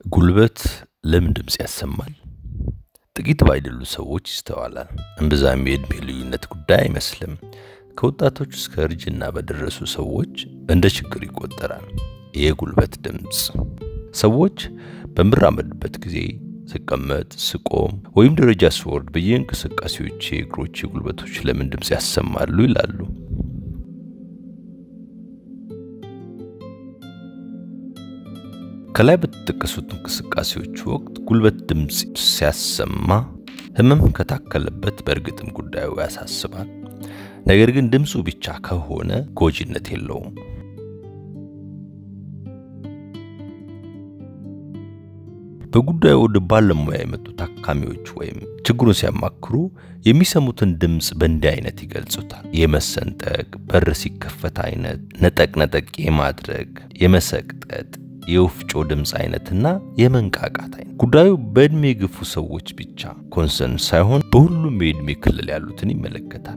ጉልበት ለምን ድምፅ ያሰማል? ጥቂት ባይደሉ ሰዎች ይስተዋላል። እምብዛም የዕድሜ ልዩነት ጉዳይ አይመስልም። ከወጣቶች እስከ እርጅና በደረሱ ሰዎች እንደ ችግር ይቆጠራል። የጉልበት ድምፅ ሰዎች በምራመድበት ጊዜ ስቀመጥ፣ ስቆም ወይም ደረጃ ስወርድ በየእንቅስቃሴዎቼ እግሮቼ ጉልበቶች ለምን ድምፅ ያሰማሉ ይላሉ። ከላይ በተጠቀሱት እንቅስቃሴዎች ወቅት ጉልበት ድምፅ ሲያሰማ ህመም ከታከለበት በእርግጥም ጉዳዩ ያሳስባል። ነገር ግን ድምፁ ብቻ ከሆነ ጎጂነት የለውም። በጉዳዩ ወደ ባለሙያ የመጡ ታካሚዎች ወይም ችግሩን ሲያማክሩ የሚሰሙትን ድምፅ በእንዲህ አይነት ይገልጹታል። የመሰንጠቅ፣ በር ሲከፈት አይነት፣ ነጠቅ ነጠቅ የማድረግ፣ የመሰቅጠጥ የወፍጮ ድምፅ አይነትና የመንቃቃት አይነት። ጉዳዩ በዕድሜ የገፉ ሰዎች ብቻ ኮንሰርን ሳይሆን በሁሉም የዕድሜ ክልል ያሉትን ይመለከታል።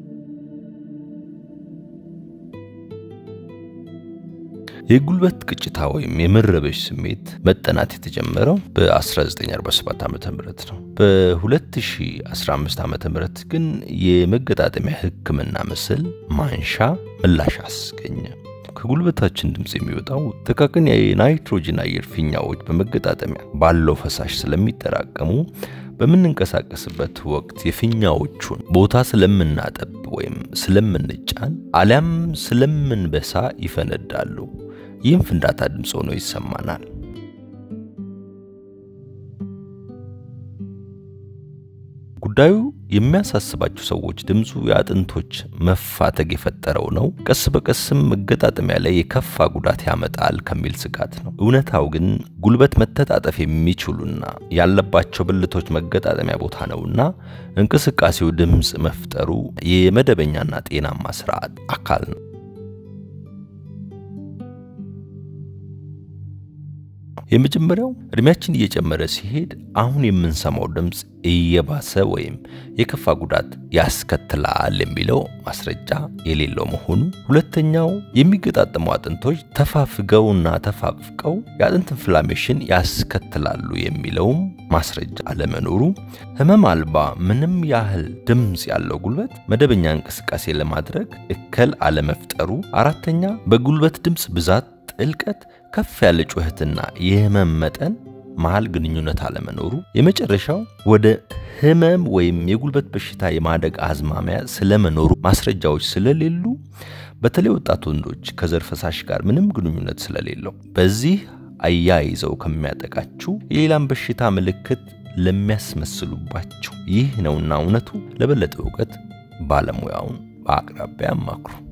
የጉልበት ቅጭታ ወይም የመረበሽ ስሜት መጠናት የተጀመረው በ1947 ዓ ም ነው። በ2015 ዓ ም ግን የመገጣጠሚያ ሕክምና ምስል ማንሻ ምላሽ አስገኘ። ከጉልበታችን ድምፅ የሚወጣው ጥቃቅን የናይትሮጅን አየር ፊኛዎች በመገጣጠሚያ ባለው ፈሳሽ ስለሚጠራቀሙ በምንንቀሳቀስበት ወቅት የፊኛዎቹን ቦታ ስለምናጠብ ወይም ስለምንጫን አሊያም ስለምንበሳ ይፈነዳሉ። ይህም ፍንዳታ ድምፅ ሆኖ ይሰማናል። ጉዳዩ የሚያሳስባቸው ሰዎች ድምፁ የአጥንቶች መፋተግ የፈጠረው ነው፣ ቀስ በቀስም መገጣጠሚያ ላይ የከፋ ጉዳት ያመጣል ከሚል ስጋት ነው። እውነታው ግን ጉልበት መተጣጠፍ የሚችሉና ያለባቸው ብልቶች መገጣጠሚያ ቦታ ነውና እንቅስቃሴው ድምፅ መፍጠሩ የመደበኛና ጤናማ ስርዓት አካል ነው። የመጀመሪያው እድሜያችን እየጨመረ ሲሄድ አሁን የምንሰማው ድምፅ እየባሰ ወይም የከፋ ጉዳት ያስከትላል የሚለው ማስረጃ የሌለው መሆኑ። ሁለተኛው የሚገጣጠሙ አጥንቶች ተፋፍገውና ተፋፍቀው የአጥንት ኢንፍላሜሽን ያስከትላሉ የሚለውም ማስረጃ አለመኖሩ። ህመም አልባ ምንም ያህል ድምፅ ያለው ጉልበት መደበኛ እንቅስቃሴ ለማድረግ እክል አለመፍጠሩ። አራተኛ በጉልበት ድምፅ ብዛት ጥልቀት ከፍ ያለ ጩኸትና የህመም መጠን መሃል ግንኙነት አለመኖሩ። የመጨረሻው ወደ ህመም ወይም የጉልበት በሽታ የማደግ አዝማሚያ ስለመኖሩ ማስረጃዎች ስለሌሉ በተለይ ወጣት ወንዶች ከዘር ፈሳሽ ጋር ምንም ግንኙነት ስለሌለው በዚህ አያይዘው ከሚያጠቃችሁ የሌላም በሽታ ምልክት ለሚያስመስሉባችሁ ይህ ነውና እውነቱ። ለበለጠ እውቀት ባለሙያውን በአቅራቢያ አማክሩ።